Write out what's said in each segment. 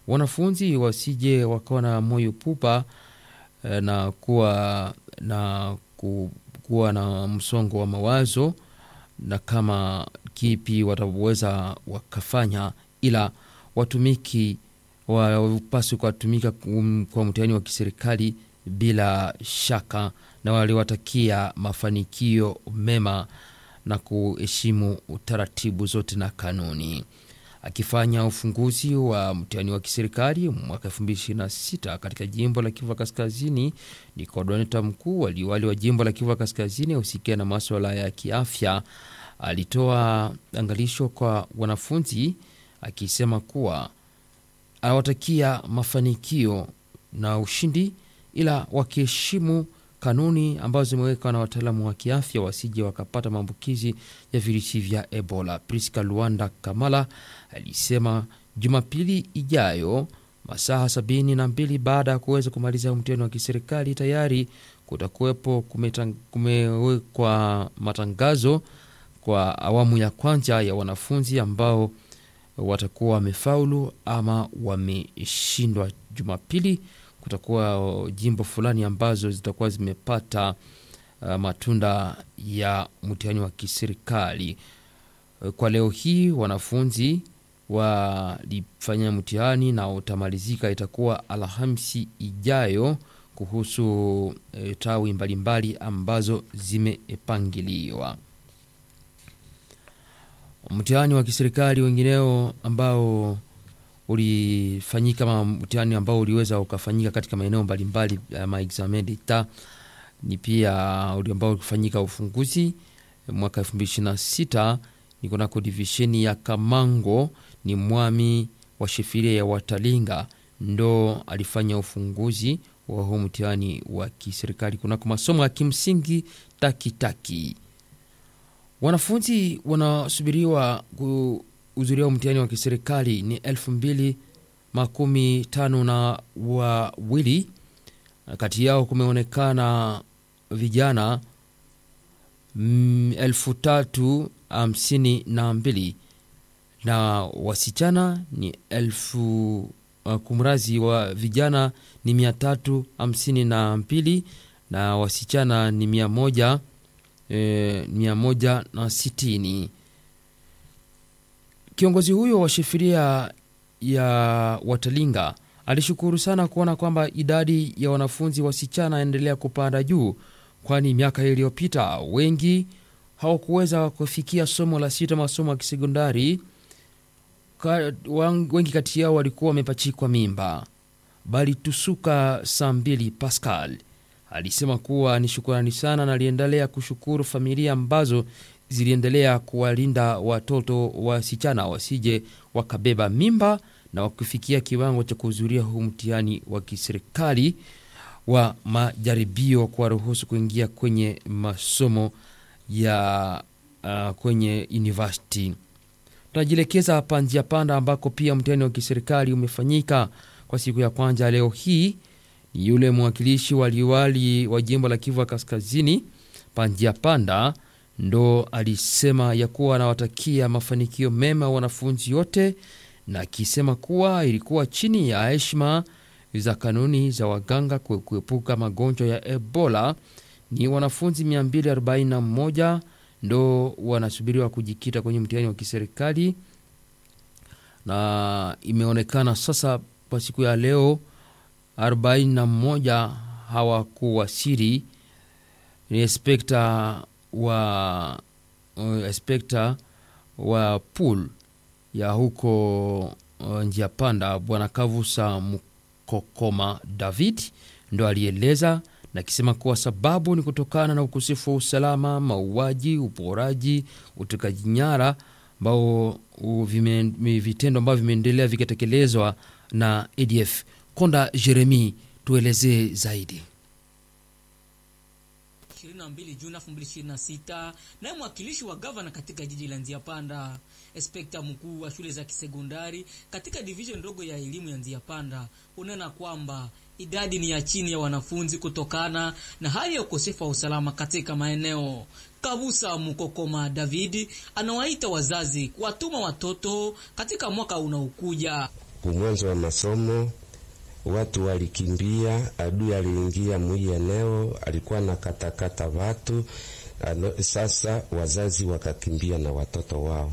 wanafunzi wasije wakawa na moyo pupa eh, na kuwa na ku, kuwa na msongo wa mawazo na kama kipi wataweza wakafanya, ila watumiki wapaswi kuwatumika kum- kwa mtihani wa kiserikali bila shaka, na waliwatakia mafanikio mema na kuheshimu taratibu zote na kanuni. Akifanya ufunguzi wa mtihani wa kiserikali mwaka 2026 katika jimbo la Kivu Kaskazini, ni kodoneta mkuu waliwali wa jimbo la Kivu Kaskazini husikia na maswala ya kiafya, alitoa angalisho kwa wanafunzi akisema kuwa anawatakia mafanikio na ushindi, ila wakiheshimu kanuni ambazo zimewekwa na wataalamu wa kiafya wasije wakapata maambukizi ya virusi vya Ebola. Priska Luanda Kamala alisema Jumapili ijayo masaa sabini na mbili baada ya kuweza kumaliza mtihani wa kiserikali tayari kutakuwepo kumetang- kumewekwa matangazo kwa awamu ya kwanza ya wanafunzi ambao watakuwa wamefaulu ama wameshindwa. Jumapili kutakuwa jimbo fulani ambazo zitakuwa zimepata uh, matunda ya mtihani wa kiserikali. Kwa leo hii wanafunzi walifanya mtihani na utamalizika itakuwa Alhamisi ijayo kuhusu e, tawi mbalimbali ambazo zimepangiliwa. Mtihani wa kiserikali wengineo ambao ulifanyika ma mtihani ambao uliweza ukafanyika katika maeneo mbalimbali ya maexamen d'etat ni pia uli ambao ulifanyika ufunguzi mwaka 2026 ni kunako divisheni ya Kamango, ni mwami wa shefiria ya Watalinga ndo alifanya ufunguzi wa huu mtihani wa kiserikali kunako masomo ya kimsingi Takitaki. Wanafunzi wanasubiriwa kuhudhuria mtihani wa kiserikali ni elfu mbili makumi tano na wawili. Kati yao kumeonekana vijana mm, elfu tatu hamsini na mbili na wasichana ni elfu uh, kumrazi wa vijana ni mia tatu hamsini na mbili na wasichana ni mia moja e, mia moja na sitini. Kiongozi huyo wa shefiria ya Watalinga alishukuru sana kuona kwamba idadi ya wanafunzi wasichana endelea kupanda juu, kwani miaka iliyopita wengi hawakuweza kufikia somo la sita, masomo ya kisekondari. Ka- wang- Wengi kati yao walikuwa wamepachikwa mimba. Bali Tusuka saa mbili Pascal alisema kuwa ni shukurani sana na aliendelea kushukuru familia ambazo ziliendelea kuwalinda watoto wasichana wasije wakabeba mimba na wakufikia kiwango cha kuhudhuria huu mtihani wa kiserikali wa majaribio kuwaruhusu kuingia kwenye masomo ya uh, kwenye university. Tunajielekeza hapa njia panda ambako pia mtihani wa kiserikali umefanyika kwa siku ya kwanza leo hii. Ni yule mwakilishi wa liwali wa jimbo la Kivu ya Kaskazini Panjia Panda ndo alisema ya kuwa anawatakia mafanikio mema wanafunzi wote, na akisema kuwa ilikuwa chini ya heshima za kanuni za waganga kue- kuepuka magonjwa ya Ebola. Ni wanafunzi 241 ndo wanasubiriwa kujikita kwenye mtihani wa kiserikali, na imeonekana sasa kwa siku ya leo 41 hawakuwasili. Ni inspekta wa uh, inspekta wa pool ya huko uh, njia panda bwana Kavusa Mkokoma David ndo alieleza na akisema kuwa sababu ni kutokana na ukosefu wa usalama, mauaji, uporaji, utekaji nyara ambao u- vime- mi- vitendo ambavyo vimeendelea vikitekelezwa na ADF. Konda Jeremi, tuelezee zaidi. 22 Juni 2026 naye mwakilishi wa gavana katika jiji la Nzia Panda, inspekta mkuu wa shule za kisekondari katika division ndogo ya elimu ya Nzia Panda unena kwamba idadi ni ya chini ya wanafunzi kutokana na hali ya ukosefu wa usalama katika maeneo. Kabusa Mukokoma Davidi anawaita wazazi kuwatuma watoto katika mwaka unaokuja kumwanzo wa masomo watu walikimbia, adui aliingia mwi eneo, alikuwa na katakata watu ano, sasa wazazi wakakimbia na watoto wao.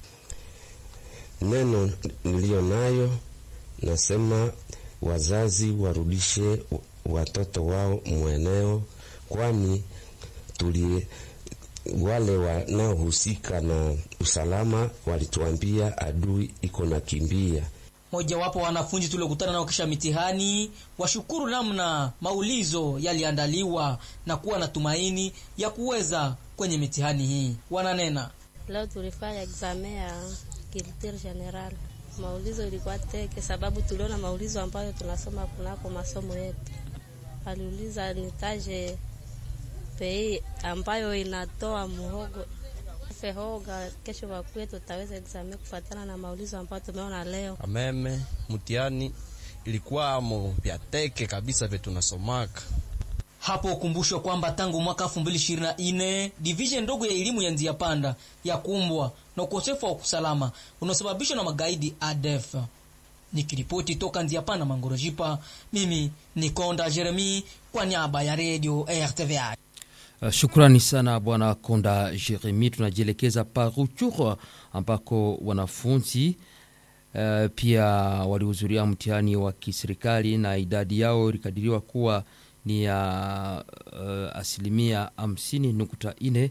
Neno niliyo nayo nasema wazazi warudishe watoto wao mweneo, kwani tuli wale wanaohusika na usalama walituambia adui iko na kimbia. Mojawapo wa wanafunzi tuliokutana nao kisha mitihani washukuru namna maulizo yaliandaliwa na kuwa na tumaini ya kuweza kwenye mitihani hii. Wananena leo tulifanya examen ya culture general, maulizo ilikuwa teke, sababu tuliona maulizo ambayo tunasoma kunako masomo yetu. Aliuliza nitaje pei ambayo inatoa muhogo fehoga. Kesho wakwetu tutaweza examen kufuatana na maulizo ambayo tumeona leo. Ameme mtihani ilikuwa mo vya teke kabisa vye tunasomaka hapo. Ukumbushwe kwamba tangu mwaka 2024 division ndogo ya elimu ya Nzia Panda ya kumbwa na ukosefu wa usalama unaosababishwa na magaidi ADF. Nikiripoti toka Nzia Panda Mangorojipa, mimi ni Konda Jeremi kwa niaba ya Radio RTVI. Uh, shukrani sana bwana Konda Jeremi. Tunajielekeza Paruchur ambako wanafunzi uh, pia walihudhuria mtihani wa kiserikali na idadi yao ilikadiriwa kuwa ni ya uh, asilimia hamsini nukta nne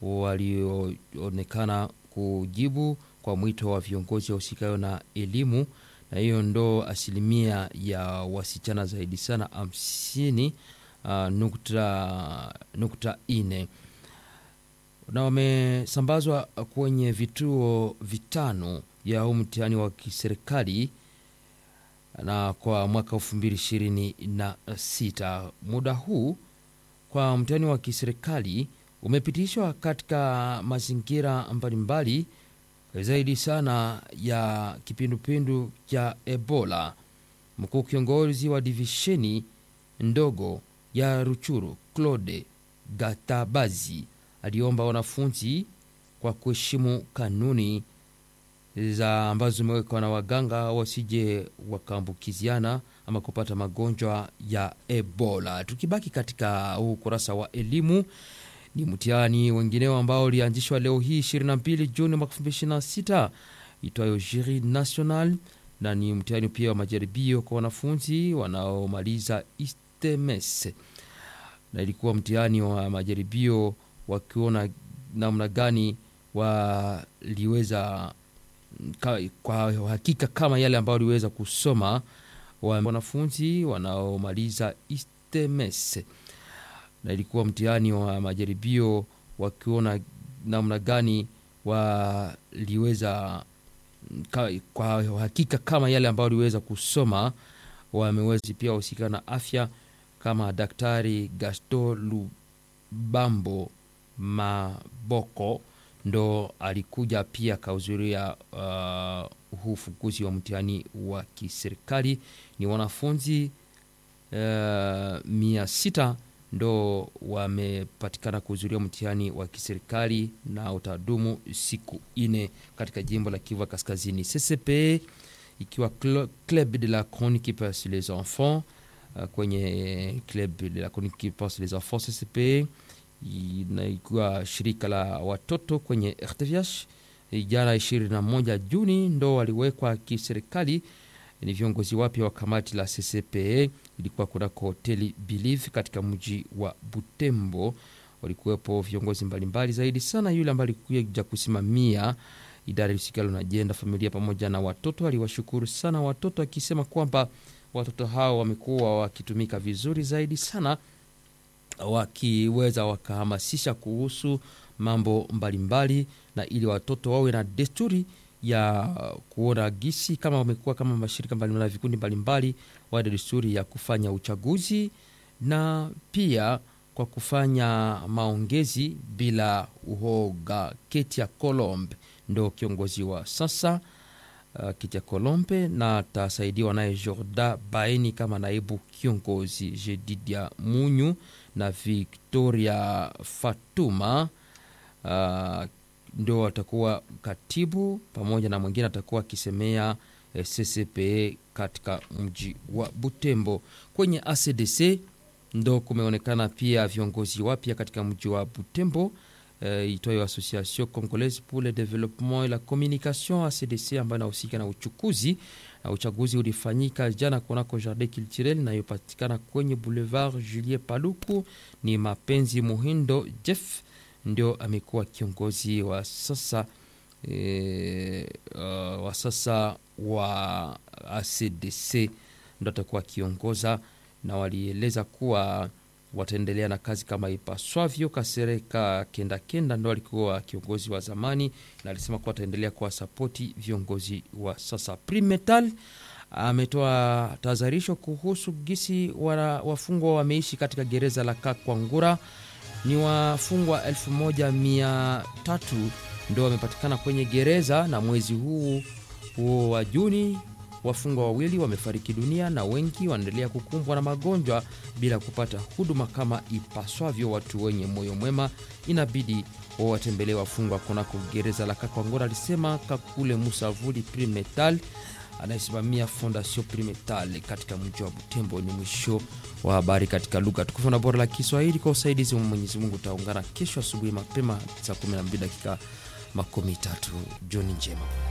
walioonekana kujibu kwa mwito wa viongozi wahusikayo na elimu, na hiyo ndo asilimia ya wasichana zaidi sana hamsini Uh, nukta, nukta ine na wamesambazwa kwenye vituo vitano vya huu mtihani wa kiserikali na kwa mwaka elfu mbili ishirini na sita. Muda huu kwa mtihani wa kiserikali umepitishwa katika mazingira mbalimbali zaidi sana ya kipindupindu cha Ebola. Mkuu kiongozi wa divisheni ndogo ya Ruchuru Claude Gatabazi aliomba wanafunzi kwa kuheshimu kanuni za ambazo zimewekwa na waganga wasije wakaambukiziana ama kupata magonjwa ya Ebola. Tukibaki katika huu ukurasa wa elimu, ni mtihani wengineo ambao ulianzishwa leo hii 22 Juni mwaka 2026 itwayo Jury National, na ni mtihani pia wa majaribio kwa wanafunzi wanaomaliza TMS na ilikuwa mtihani wa majaribio wakiona namna gani waliweza kwa hakika kama yale ambayo waliweza kusoma wanafunzi wanaomaliza TMS na ilikuwa mtihani wa majaribio wakiona namna gani waliweza kwa hakika kama yale ambayo waliweza kusoma wamewezi pia wahusika na afya kama Daktari Gaston Lubambo Maboko ndo alikuja pia akahudhuria uh, huu ufunguzi wa mtihani wa kiserikali. Ni wanafunzi uh, mia sita ndo wamepatikana kuhudhuria mtihani wa kiserikali na utadumu siku ine katika jimbo la Kivu Kaskazini. CCP ikiwa Club de la Chronique pour les enfants uh, kwenye Club de la Chronique pour les enfants CCP ikiwa shirika la watoto kwenye RTVH jana 21 Juni ndo waliwekwa kiserikali. Ni viongozi wapya wa kamati la CCPE, ilikuwa kunako hoteli Believe katika mji wa Butembo. Walikuwepo viongozi mbalimbali zaidi sana, yule ambaye alikuja kusimamia idara ihusikalo na ajenda familia pamoja na watoto. Aliwashukuru sana watoto akisema kwamba watoto hao wamekuwa wakitumika vizuri zaidi sana wakiweza wakahamasisha kuhusu mambo mbalimbali mbali, na ili watoto wawe na desturi ya kuona gisi kama wamekuwa kama mashirika mbalimbali na vikundi mbalimbali wawe na desturi ya kufanya uchaguzi na pia kwa kufanya maongezi bila uhoga. Ketia Colombe ndo kiongozi wa sasa uh, Ketia Colombe na atasaidiwa naye Jorda Baeni kama naibu kiongozi, Jedidia Munyu na Victoria Fatuma uh, ndo atakuwa katibu pamoja na mwingine atakuwa akisemea eh, CCPE katika mji wa Butembo. Kwenye ACDC ndo kumeonekana pia viongozi wapya katika mji wa Butembo eh, itwayo Association Congolaise pour le Développement et la Communication ACDC, ambayo inahusika na uchukuzi na uchaguzi ulifanyika jana kunako Jardin Culturel inayopatikana kwenye Boulevard Julien Paluku. Ni Mapenzi Muhindo Jeff ndio amekuwa kiongozi wa sasa e, uh, wa sasa wa ACDC ndo atakuwa akiongoza, na walieleza kuwa wataendelea na kazi kama ipaswavyo. Kasereka Kenda Kenda ndo alikuwa kiongozi wa zamani na alisema kuwa wataendelea kuwasapoti viongozi wa sasa. Primetal ametoa tahadharisho kuhusu gisi wana, wafungwa wameishi katika gereza la Kakwangura. Ni wafungwa elfu moja mia tatu ndo wamepatikana kwenye gereza, na mwezi huu huo wa Juni wafungwa wawili wamefariki dunia na wengi wanaendelea kukumbwa na magonjwa bila kupata huduma kama ipaswavyo. Watu wenye moyo mwema inabidi wawatembelee wafungwa kunako gereza la Kakwangora, alisema Kakule Musavuli Primetal anayesimamia Fondation Primetal katika mji wa Butembo. Ni mwisho wa habari katika lugha tukufu na bora la Kiswahili. Kwa usaidizi wa Mwenyezi Mungu utaungana kesho asubuhi mapema saa 12 dakika makumi tatu. Jioni njema.